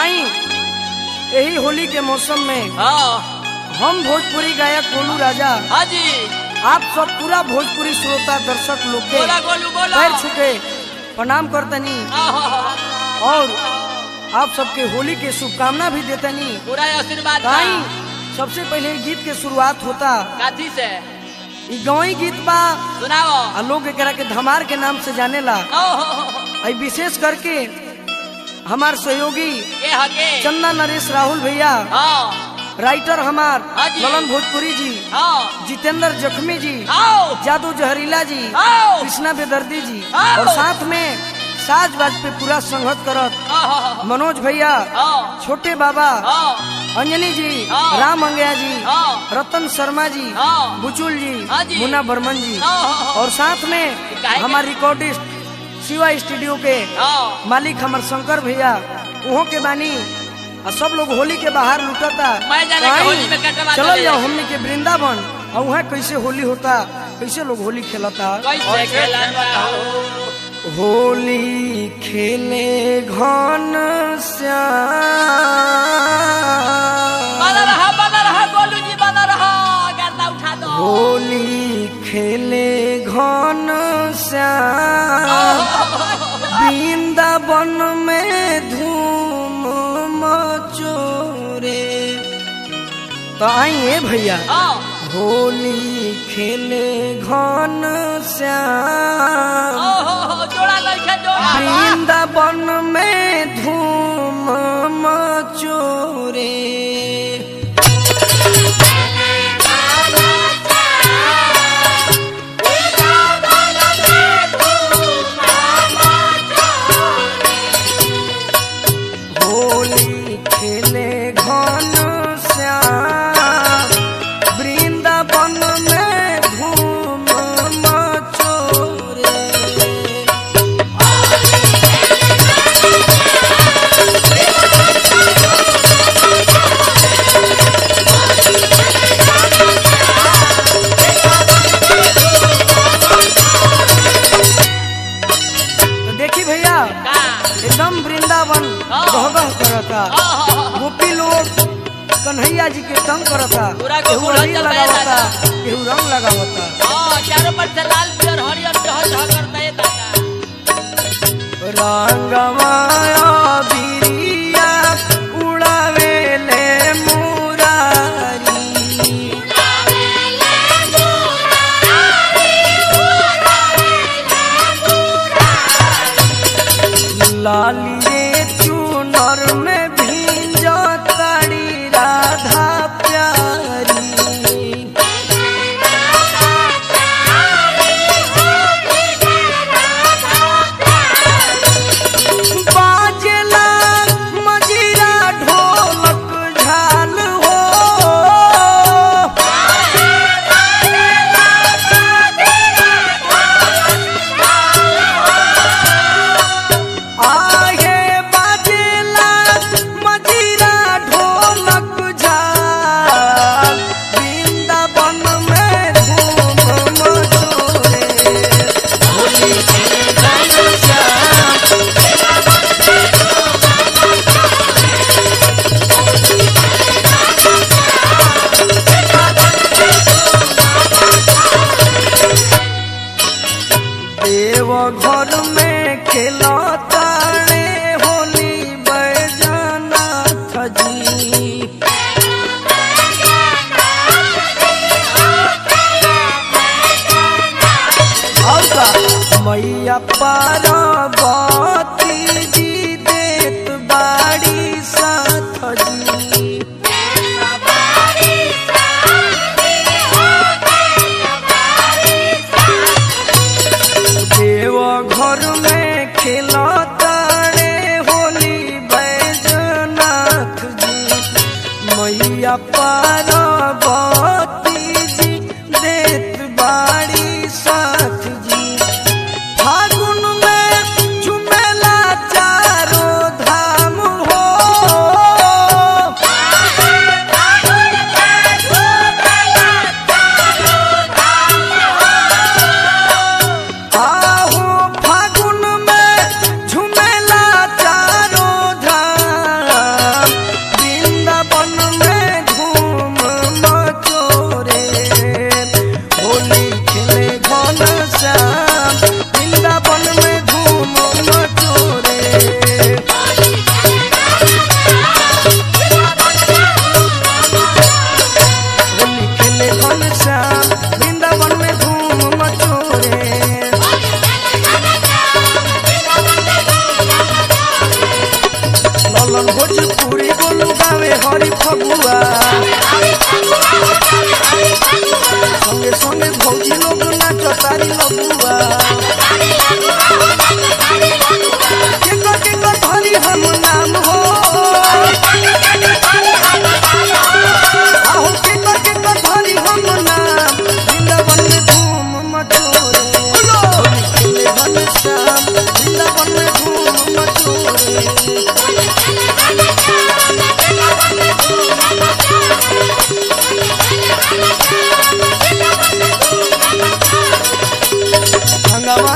आई यही होली के मौसम में हाँ हम भोजपुरी गायक गोलू राजा हाँ जी आप सब पूरा भोजपुरी श्रोता दर्शक लोग के बोला गोलू बोला पैर छुके प्रणाम करतनी आहा, और आप सबके होली के शुभकामना भी देतनी पूरा आशीर्वाद बा। ताई सबसे पहले ई गीत के शुरुआत होता काथी से ई गवई गीत बा सुनाओ आ लोग एकरा के धमार के नाम से जानेला ओहो, आई विशेष करके हमार सहयोगी के हके चंदा नरेश राहुल भैया हाँ राइटर हमार हाँ जी। ललन भोजपुरी जी हाँ जितेंद्र जख्मी जी आओ जादू जहरीला जी आओ कृष्णा बेदर्दी जी आओ। और साथ में साज बाज पे पूरा संगत करत आहा, मनोज भैया हाँ छोटे बाबा हाँ अंजनी जी हाँ। राम अंगया जी हाँ रतन शर्मा जी हाँ। बुचुल जी हाँ जी। मुन्ना बर्मन जी हाँ और साथ में काहे के- हमारे रिकॉर्डिस्ट शिवा स्टूडियो के हाँ मालिक हमार शंकर भैया उहो के बानी और सब लोग होली के बाहर लुटता मैं जाने के आई, होली में कटवा चलो दे। जाओ हमने के वृंदावन और वहाँ कैसे होली होता कैसे लोग होली खेलता कैसे खेलन बताओ होली खेले घन श्याम बना रहा बना रहा गोलू जी बना रहा गर्दा उठा दो होली खेले घन श्याम वृंदावन में धूम मचोरे तो आइए भैया हाँ होली खेले घन श्याम ओहो जोड़ा लइका जोड़ा वृंदावन में धूम मचोरे होली खेले घन श्याम वृंदावन में धूम मचोरे तो देखी भैया का एकदम वृंदावन हाँ। गहगह करता आहा, गोपी लोग कन्हैया जी के तंग करता पूरा केहू गोकुल अबीर हलचल लगावता रहेला। केहू रंग लगावता हाँ चारों पर से लाल पियर हरियर चह चह करता है दादा रंगमाया बिरिया उड़ावेले मुरारी लालिए चूनर में भींज ताड़ी राधा प्यारी बाजला मजीरा ढोलक झाल हो आगे बाजला मजीरा ढोलक झाल वृंदावन में धूम मचोरे होली के गाना श्याम देव घर में खेलता रे होली बैजनाथ जी और का मैया पार्वती जी देत बाड़ी साथ जी देव घर में खेलता रे होली बैजनाथ जी मैया पार्वती जी देत बाड़ी साथ जी फागुन में झुमेला रंगवा